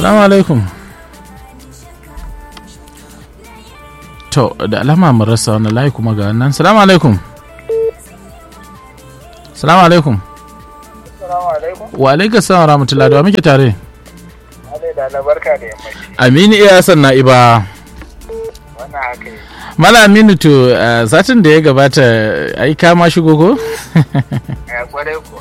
Salamu alaikum. To, da alama mun rasa wani layi kuma ga wannan. Salamu alaikum. Salamu alaikum. Assalamu alaikum. Wa alaikum salam rahmatullahi da wa muke tare. Ale da na barka da yammaci. Aminu iya san na'iba. Wannan haka yi. Mala Aminu to uh, satin da ya gabata ai kama shigo ko? Ya kwarai kuwa.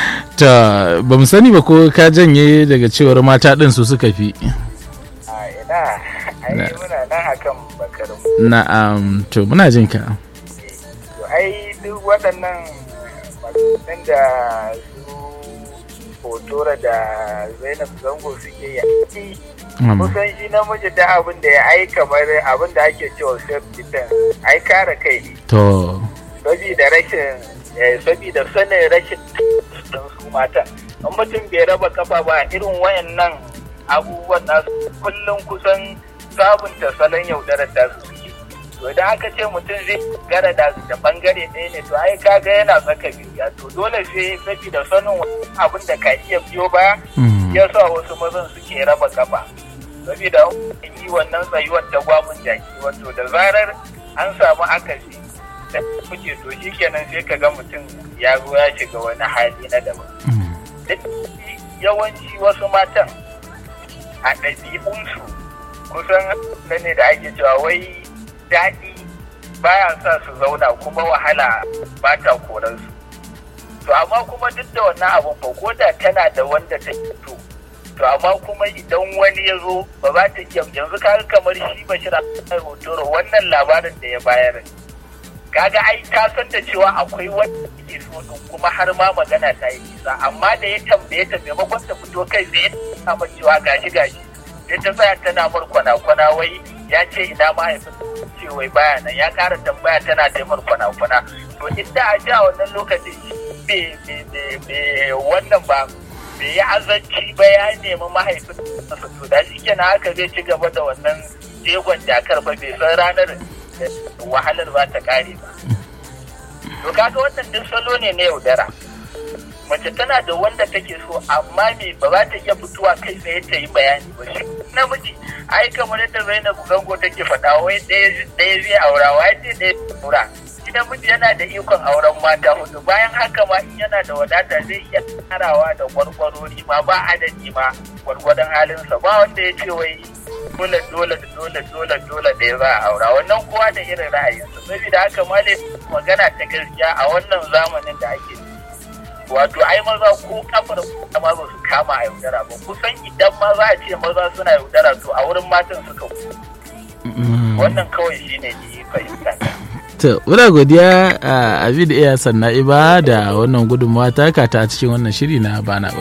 Ta ba mu sani ba ko ka janye daga cewar mata ɗin su suka fi. A ina, ai muna nan akan bakarin. Na'am to muna jin ka. To ai duk waɗannan maganganun da su Hotora da Zainab Zango suke yi. Um, Kusan shi namiji da abin da ya ai kamar abin da ake cewa self defense ai kare kai ne. to Sabida rashin eh, sabida sanin rashin don su mata. In mutum bai raba kafa ba irin wayannan abubuwan nasu kullum kusan sabunta salon yaudarar da su suke. To idan aka ce mutum zai gara da da bangare ɗaya ne to ai kaga yana tsaka biyu to dole sai sabida sanin abin da ka iya biyo baya mm, ya sa wasu mazan suke raba kafa. Sabida yi wannan tsayuwar da gwamon jaki wato da zarar an samu akasi da kuke to shi kenan sai ka ga mutum ya zo ya shiga wani hali na daban. mm, Duk yawanci wasu matan a ɗabi'unsu kusan na ne da ake cewa wai daɗi baya sa su zauna kuma wahala ba ta koransu. To amma kuma duk da wannan abun fa ko da tana da wanda ta to to amma kuma idan wani ya zo ba za ta iya yanzu kaga kamar shi bashir a hotoro wannan labarin da ya bayar kaga ai ta san da cewa akwai wanda ke so din kuma har ma magana ta yi nisa amma da ya tambaye ta maimakon ta fito kai tsaye ta ma cewa gashi gashi sai ta tsaya tana mar kwana-kwana wai ya ce ina mahaifin ce wai baya nan ya kara tambaya tana taimar kwana-kwana to inda a ji a wannan lokacin bai wannan ba bai yi azanci ba ya nemi mahaifin nasa to da shi kenan haka zai ci gaba da wannan jegon jakar ba bai san ranar da wahalar ba ta kare ba to kaga wannan duk salo ne na yaudara mace tana da wanda take so amma me ba za ta iya fitowa kai tsaye ta yi bayani ba shi namiji ai kamar yadda Zainab Gango take faɗa wai ɗaya zai aura wai ce ɗaya zai aura shi namiji yana da ikon auren mata hudu bayan haka ma in yana da wadata zai iya karawa da gwargwarori ma ba adadi ma gwargwadon halinsa ba wanda ya ce wai dole dole dole dole dole da ya za a aura wannan kowa da irin ra'ayinsa saboda haka ma ne magana ta gaskiya a wannan zamanin da ake wato ai maza ko kafar ma ba su kama a yaudara ba kusan idan ma za a ce maza suna yaudara to a wurin matan suka mm. wannan kawai shine ni fahimta ta. To, muna godiya a Abid Iya Sanna'iba da wannan gudunmawa taka ta cikin wannan shiri na bana